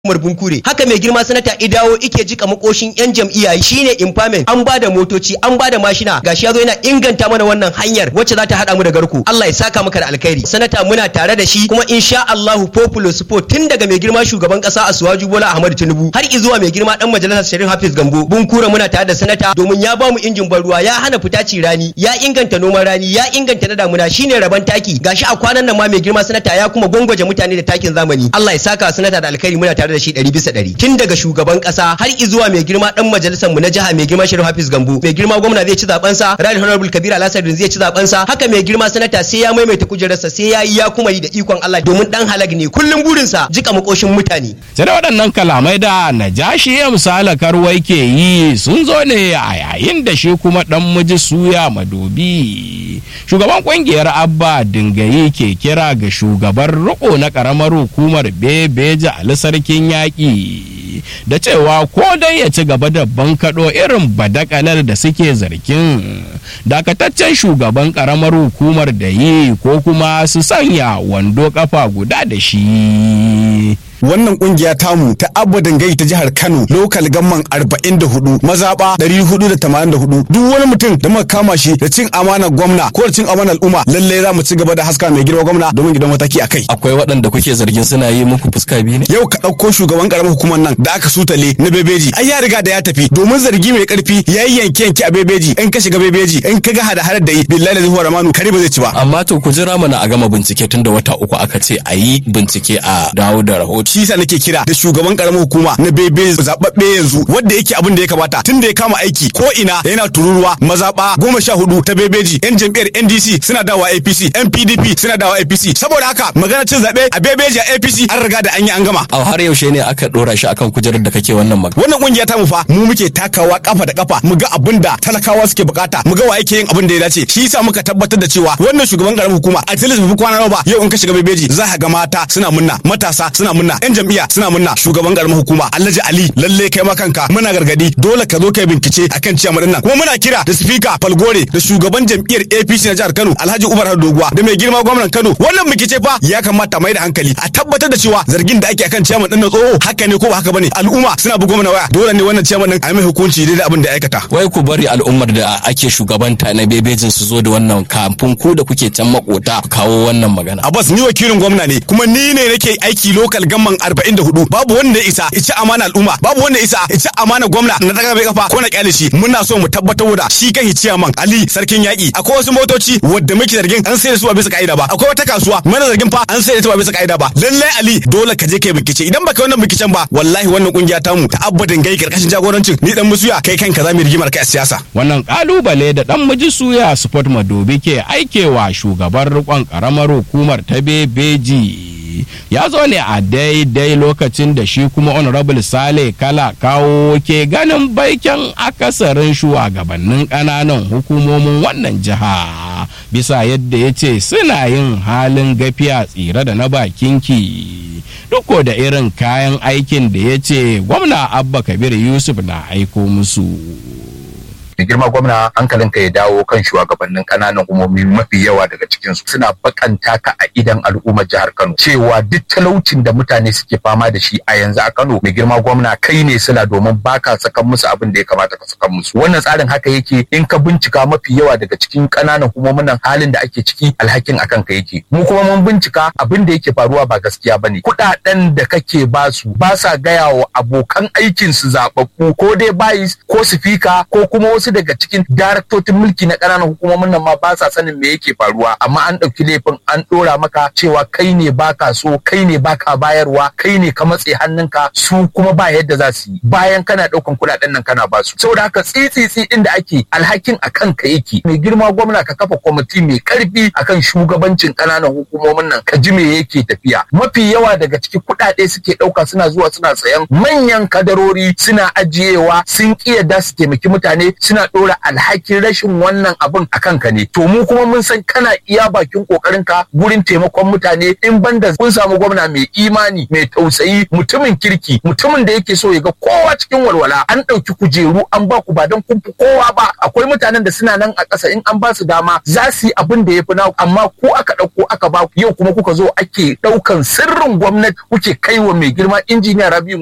Umar Bunkure haka mai girma sanata idawo ike jika makoshin yan jam'iyya shine impairment an bada motoci an bada mashina gashi yazo yana inganta mana wannan hanyar wacce za ta hada mu da garku Allah ya saka maka da alkhairi sanata muna tare da shi kuma insha Allahu popular support tun daga mai girma shugaban kasa Asuwaju Bola Ahmad Tinubu har izuwa mai girma dan majalisar Sharif Hafiz Gambo Bunkure muna tare da sanata domin ya bamu injin ban ruwa ya hana fita ci rani ya inganta noman rani ya inganta na damuna shine raban taki gashi a kwanan nan ma mai girma sanata ya kuma gwangwaje mutane da takin zamani Allah ya saka sanata da alkhairi muna tare da shi ɗari bisa ɗari tun daga shugaban ƙasa har izuwa mai girma ɗan majalisar mu na jiha mai girma Sharif Hafiz Gambo mai girma gwamna zai ci zaben sa Right Honorable Kabir Alhassan zai ci zaben sa haka mai girma sanata sai ya maimaita kujerarsa sai ya yi ya kuma yi da ikon Allah domin dan halag ne kullum burinsa jika makoshin mutane sai da waɗannan kalamai da najashi ya misala karwai ke yi sun zo ne a yayin da shi kuma ɗan miji suya madobi shugaban ƙungiyar abba dingayi ke kira ga shugaban riko na ƙaramar hukumar bebeja ali sarkin yaƙi da cewa ko dai ya ci gaba da bankaɗo irin badakalar da suke zargin dakataccen shugaban ƙaramar hukumar da yi ko kuma su sanya wando kafa guda da shi wannan kungiya tamu ta abadan gai ta jihar Kano lokal gamman 44 mazaba 484 duk wani mutum da muka kama shi da cin amana gwamna ko da cin amana al'umma lalle za mu ci gaba da haska mai girma gwamna domin gidan mataki a kai akwai waɗanda kuke zargin suna yi muku fuska biyu ne yau ka ɗauko shugaban karamar hukumar nan da aka sutale na bebeji ai ya riga da ya tafi domin zargi mai karfi ya yi yanke yanke a bebeji in ka shiga bebeji in ka ga hada hadar da yi billahi da zuwa ramanu kare ba zai ci ba amma to ku jira mana a gama bincike tun da wata uku aka ce a yi bincike a dawo da rahoto shi yasa nake kira da shugaban karamar hukuma na bebe zababbe yanzu wanda yake abin da ya kamata tun da ya kama aiki ko ina yana tururuwa mazaba goma sha hudu ta bebeji yan jam'iyyar ndc suna dawa apc yan pdp suna dawa apc saboda haka magana cin zaɓe a bebeji a apc an riga da an yi an gama a har yaushe ne aka dora shi akan kujerar da kake wannan magana wannan kungiya ta mu fa mu muke takawa kafa da kafa mu ga abin da talakawa suke bukata mu ga wa yake yin abin da ya dace shi yasa muka tabbatar da cewa wannan shugaban karamar hukuma a tilis bai kwana ba yau in ka shiga bebeji za ka ga mata suna munna matasa suna munna yan jam'iyya suna munna shugaban karamar hukuma Alhaji Ali lalle kai ma kanka muna gargadi dole ka zo kai bincike akan ciyar nan kuma muna kira da speaker Falgore da shugaban jam'iyyar APC na jihar Kano Alhaji Umar Doguwa da mai girma gwamnan Kano wannan bincike fa ya kamata mai da hankali a tabbatar da cewa zargin da ake akan ciyar din na tsoho haka ne ko ba haka bane al'umma suna bugo mana waya dole ne wannan ciyar din a mai hukunci da abin da ya aikata wai ku bari al'ummar da ake shugabanta na bebejin su zo da wannan kafin ku da kuke can makota kawo wannan magana Abbas ni wakilin gwamna ne kuma ni ne nake aiki local gamman 44 babu wanda ya isa ya ci amana al'umma babu wanda ya isa ya ci amana gwamna na daga bai kafa ko na kyale shi muna so mu tabbatar da shi kai ciyaman Ali sarkin yaki akwai wasu motoci wadda muke zargin an sai da su ba bisa ka'ida ba akwai wata kasuwa mana zargin fa an sai da su ba bisa ka'ida ba lalle Ali dole ka je kai bikice idan baka wannan bikicen ba wallahi wannan kungiya ta mu ta abbadin gai karkashin jagorancin ni dan musuya kai kanka za mu rigimar kai a siyasa wannan kalubale da dan miji suya sport madobi ke aikewa shugaban rikon karamar hukumar ta bebeji ya zo ne a daidai lokacin da shi kuma honorable sale kala kawo ke ganin baiken akasarin shugabannin ƙananan hukumomin wannan jiha bisa yadda ya ce suna yin halin gafiya tsira da na bakinki duk da irin kayan aikin da ya ce gwamna abba kabir yusuf na aiko musu da girma gwamna hankalinka ya dawo kan shugabannin kananan hukumomi mafi yawa daga cikinsu suna bakanta ka a idan al'ummar jihar Kano cewa duk talaucin da mutane suke fama da shi a yanzu a Kano mai girma gwamna kai ne sila domin baka sakan musu abin da ya kamata ka sakan musu wannan tsarin haka yake in ka bincika mafi yawa daga cikin kananan hukumomin nan halin da ake ciki alhakin akan ka yake mu kuma mun bincika abin da yake faruwa ba gaskiya bane kudaden da kake basu ba sa gaya wa abokan aikin su zababbu ko dai bayis ko sifika ko kuma wasu daga cikin daraktocin mulki na ƙananan hukumomin nan ma ba sa sanin me yake faruwa amma an ɗauki laifin an ɗora maka cewa kai ne baka so kai ne baka bayarwa kai ne ka matse hannunka su kuma ba yadda za su yi bayan kana ɗaukan kuɗaɗen nan kana basu saboda haka tsitsitsi ɗin da ake alhakin a kanka yake mai girma gwamna ka kafa kwamiti mai ƙarfi akan shugabancin ƙananan hukumomin nan ka ji me yake tafiya mafi yawa daga ciki kuɗaɗe suke ɗauka suna zuwa suna sayan manyan kadarori suna ajiyewa sun ƙi yadda su taimaki mutane sun suna ɗora alhakin rashin wannan abin a kanka ne to mu kuma mun san kana iya bakin kokarin ka gurin taimakon mutane in banda kun samu gwamna mai imani mai tausayi mutumin kirki mutumin da yake so ya ga kowa cikin walwala an ɗauki kujeru an ba ku ba don kun fi kowa ba akwai mutanen da suna nan a ƙasa in an ba su dama za su yi abin da ya fi naku amma ko aka ɗauko aka ba ku yau kuma kuka zo ake ɗaukan sirrin gwamnati kuke kaiwa mai girma injiniya Rabiu